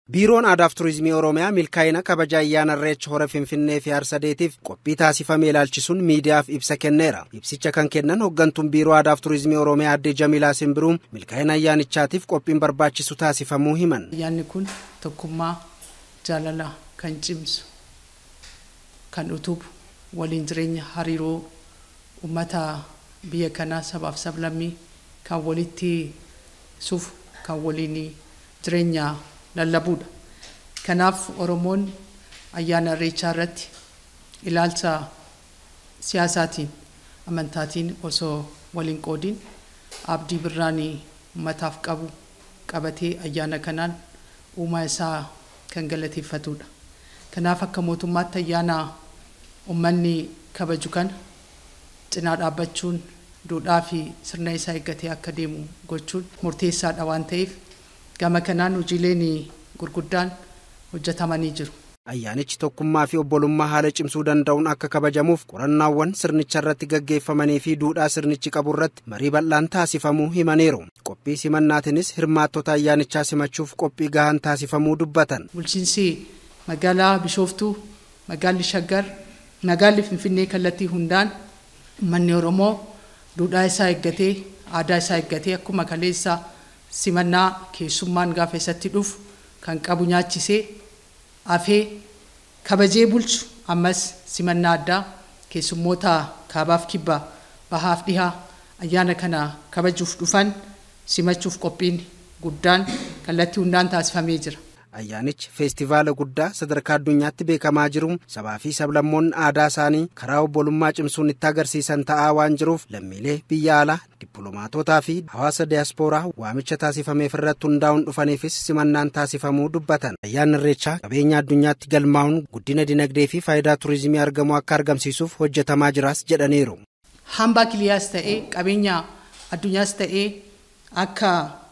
Biiroon Aadaaf Turizimii Oromiyaa milkaa'ina kabaja ayyaana Irreecha hora Finfinnee fi Harsadeetiif qophii taasifame ilaalchisuun miidiyaaf ibsa kenneera. Ibsicha kan kennan hooggantuun Biiroo Aadaaf Turizimii Oromiyaa Aadde Jamilaa Simbiruun milkaa'ina ayyaanichaatiif qophiin barbaachisu taasifamuu himan. Ayyaanni kun tokkummaa jaalala kan cimsu kan utubu waliin jireenya hariiroo uummata biyya kanaa sabaaf sablammii kan walitti suuf kan waliin jireenya lallabuudha. Kanaaf Oromoon ayyaana irreechaa irratti ilaalcha siyaasaatiin amantaatiin osoo waliin qoodiin abdii birraanii uummataaf qabu qabatee ayyaana kanaan uumaa isaa kan galateeffatudha. Kanaaf akka mootummaatti ayyaana uummanni kabaju kana cinaa dhaabbachuun duudhaa fi sirna isaa eeggatee akka deemu gochuun murteessaadha waan ta'eef gama kanaan hojiileen gurguddaan hojjetamanii jiru. Ayyaanichi tokkummaa fi obbolummaa haala cimsuu danda'uun akka kabajamuuf qorannaawwan sirnicha irratti gaggeeffamanii fi duudhaa sirnichi qabu irratti marii bal'aan taasifamuu himaniiru. Qophii simannaatiinis hirmaattota ayyaanichaa simachuuf qophii gahaan taasifamuu dubbatan. Bulchiinsi magaalaa Bishooftuu, magaalli Shaggar, magaalli Finfinnee kallattii hundaan manni Oromoo duudhaa isaa eeggatee, aadaa isaa eeggatee akkuma kaleessa simannaa keessummaan gaafa isatti dhufu kan qabu nyaachisee afee kabajee bulchu ammas simannaa addaa keessummoota kaabaaf kibbaa bahaaf dhihaa ayyaana kana kabajuuf dhufan simachuuf qophiin guddaan kallattii hundaan taasifamee jira. Ayyaanichi feestivaala guddaa sadarkaa addunyaatti beekamaa jiru sabaa fi sablammoonni aadaa isaanii karaa obbolummaa cimsuun itti agarsiisan ta'aa waan jiruuf lammiilee biyya alaa dippiloomaatotaa fi hawaasa diyaaspooraa waamicha taasifameef irratti hundaa'uun dhufaniifis simannaan taasifamuu dubbatan. Ayyaanni Irreechaa qabeenya addunyaatti galmaa'uun guddina dinagdee fi faayidaa turizimii argamu akka argamsiisuuf hojjetamaa jiraas jedhaniiru. Hambaa kiliyaas ta'ee qabeenya addunyaas ta'ee akka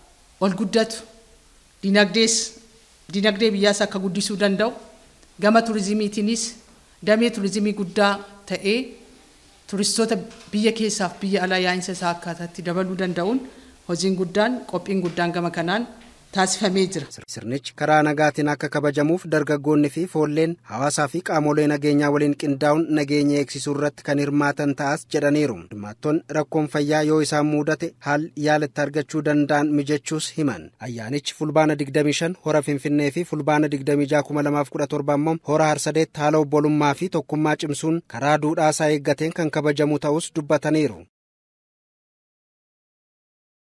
ol guddatu dinagdees dinagdee biyyaas akka guddisuu danda'u gama turizimiitiinis damee turizimii guddaa ta'ee turistoota biyya keessaaf biyya alaa yaa'insa isaa akkaataatti dabaluu danda'uun hojiin guddaan qophiin guddaan gama kanaan taasifamee jira. Sirnichi karaa nagaatiin akka kabajamuuf dargaggoonni fi foolleen hawaasaa fi qaamolee nageenyaa waliin qindaa'uun nageenya eegsisuu irratti kan hirmaatan ta'as jedhaniiru. Hirmaattoonni rakkoon fayyaa yoo isaan mudate haal yaalatti argachuu danda'an mijachuus himan. Ayyaanichi fulbaana 25 hora Finfinnee fi fulbaana 26 2017 immoo hora Harsadeetti haala obbolummaa fi tokkummaa cimsuun karaa duudhaa isaa eeggateen kan kabajamu ta'us dubbataniiru.